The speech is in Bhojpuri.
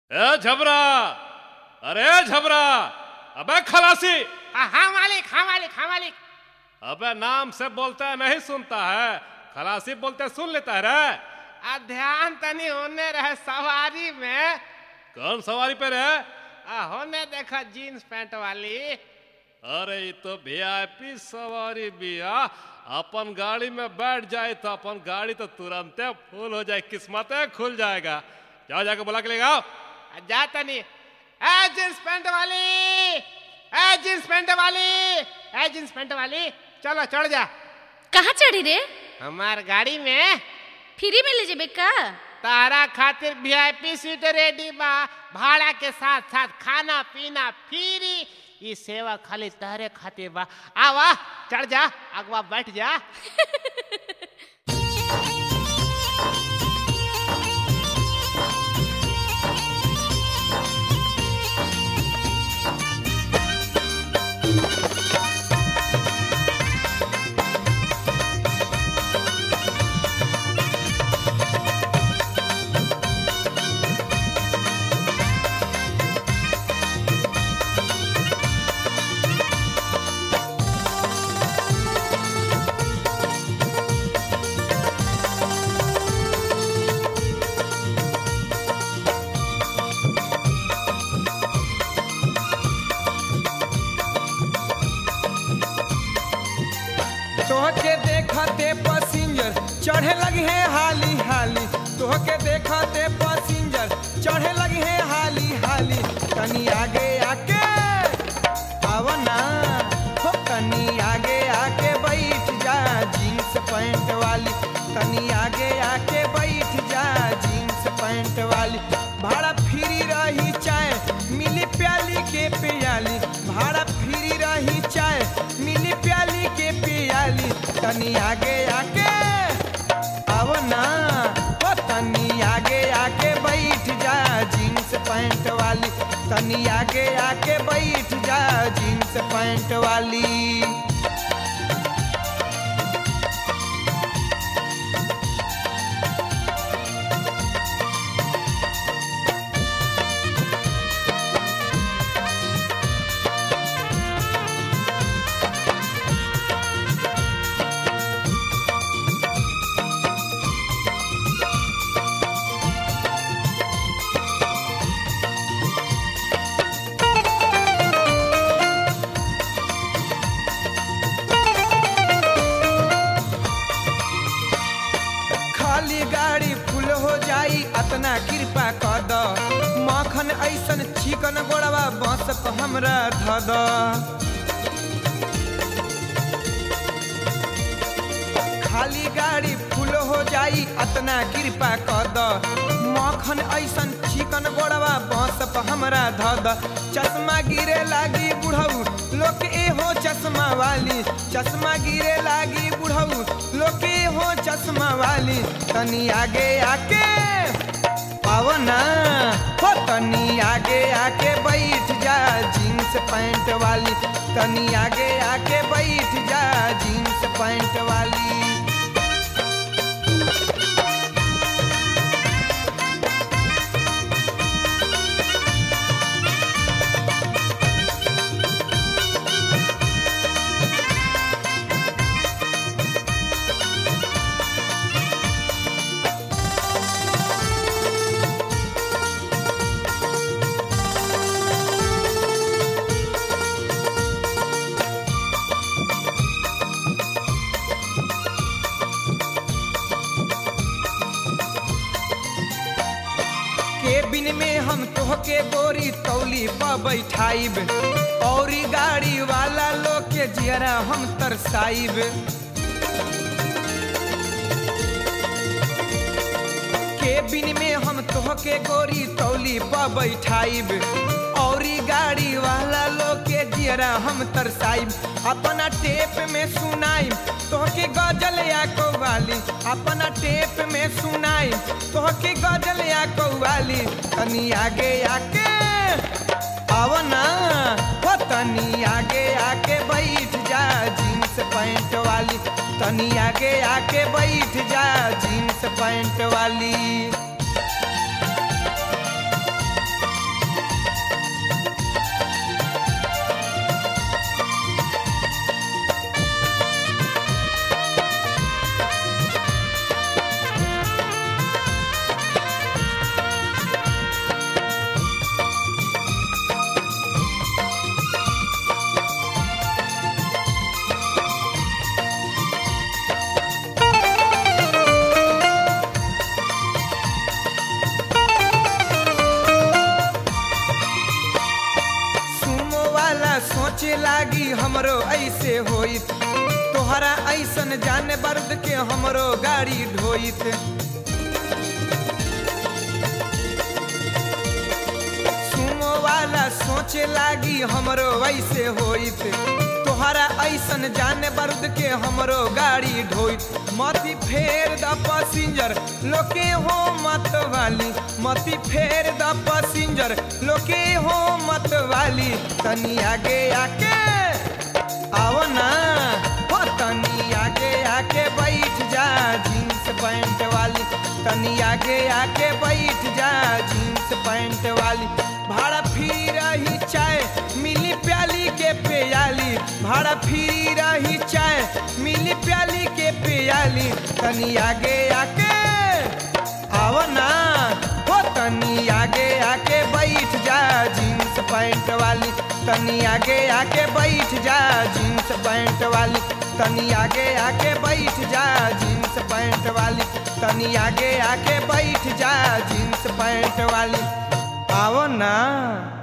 ए झबरा अरे झबरा अबे खलासी हाँ हाँ मालिक हाँ मालिक हाँ मालिक अबे नाम से बोलता है नहीं सुनता है खलासी बोलते सुन लेता है रे आ ध्यान तनी होने रहे सवारी में कौन सवारी पे रे आ होने देखा जीन्स पैंट वाली अरे ये तो वीआईपी सवारी बिया अपन गाड़ी में बैठ जाए तो अपन गाड़ी तो तुरंत फुल हो जाए किस्मत खुल जाएगा जाओ जाके बुला के ले आओ आ जा तनी ए जीन्स पैंट वाली ए जीन्स पैंट वाली ए जीन्स पैंट वाली चलो चढ़ जा कहाँ चढ़ी रे हमार गाड़ी में फ्री में ले जेबे का तारा खातिर वीआईपी सीट रेडी बा भाड़ा के साथ साथ खाना पीना फ्री ई सेवा खाली तहरे खातिर बा आवा चढ़ जा अगवा बैठ जा तोहके देखते पैसेंजर चढ़े लगी है हाली हाली तोहके देखते पैसेंजर चढ़े लगी है हाली हाली तनी आगे आके आव ना हो तनी आगे आके बैठ जा जीन्स पैंट वाली तनी आगे आके बैठ जा जीन्स पैंट वाली भाड़ा फ्री रही चाय मिली प्याली के पियाली भाड़ा फ्री रही चाय मिली प्याली के पियाली तनी आगे आके अब ना ओ तनी आगे आके बैठ जा जीन्स पैंट वाली तनी आगे आके बैठ जा जीन्स पैंट वाली खाली गाड़ी फुल हो जाई अतना कृपा कर द मखन ऐसन चिकन गोड़वा बस प हमरा ध द खाली गाड़ी फुल हो जाई अतना कृपा कर द मखन ऐसन चिकन गोड़वा बस प हमरा ध द चश्मा गिरे लागी बुढ़ऊ लोग ए हो चश्मा वाली चश्मा गिरे लागी बुढ़ऊ लोग ए हो चश्मा वाली तनी आगे आके पावना हो तनी आगे आके बैठ जा जीन्स पैंट वाली तनी आगे आके बैठ जा जीन्स पैंट वाली केबिन में हम तोहके गोरी तौली पर बैठाइब और गाड़ी वाला लोग के जियरा हम तरसाइब केबिन में हम तोहके गोरी तौली पर बैठाइब और गाड़ी वाला लोग के जियरा हम तरसाइब अपना टेप में सुनाइब तोहके गजल या कौवाली अपना टेप में सुनाइब तोहके गजल या कौवाली तनी आगे आके आव ना हो तनी आगे आके बैठ जा जीन्स पैंट वाली तनी आगे आके बैठ जा जीन्स पैंट वाली लागी हमरो ऐसे होइत तोहरा ऐसन जाने बर्द के हमरो गाड़ी ढोइत सुमो वाला सोचे लागी हमरो वैसे होइत तोहरा ऐसन जाने बर्द के हमरो गाड़ी ढोइत मती फेर द पैसेंजर लोके हो मत वाली मती फेर द पैसेंजर लोके हो मत वाली तनी आगे आके आओ ना हो तनी आगे आके बैठ जा जींस पैंट वाली तनी आगे आके बैठ जा जींस पैंट वाली भाड़ा फिर रही चाय मिली प्याली के प्याली भाड़ा फिर रही चाय मिली प्याली के प्याली तनी आगे आके आओ ना हो तनी आगे आके बैठ जा जींस पैंट वाली तनी आगे आके बैठ जा जींस पैंट वाली तनी आगे आके बैठ जा जींस पैंट वाली तनी आगे आके बैठ जा जींस पैंट वाली आओ ना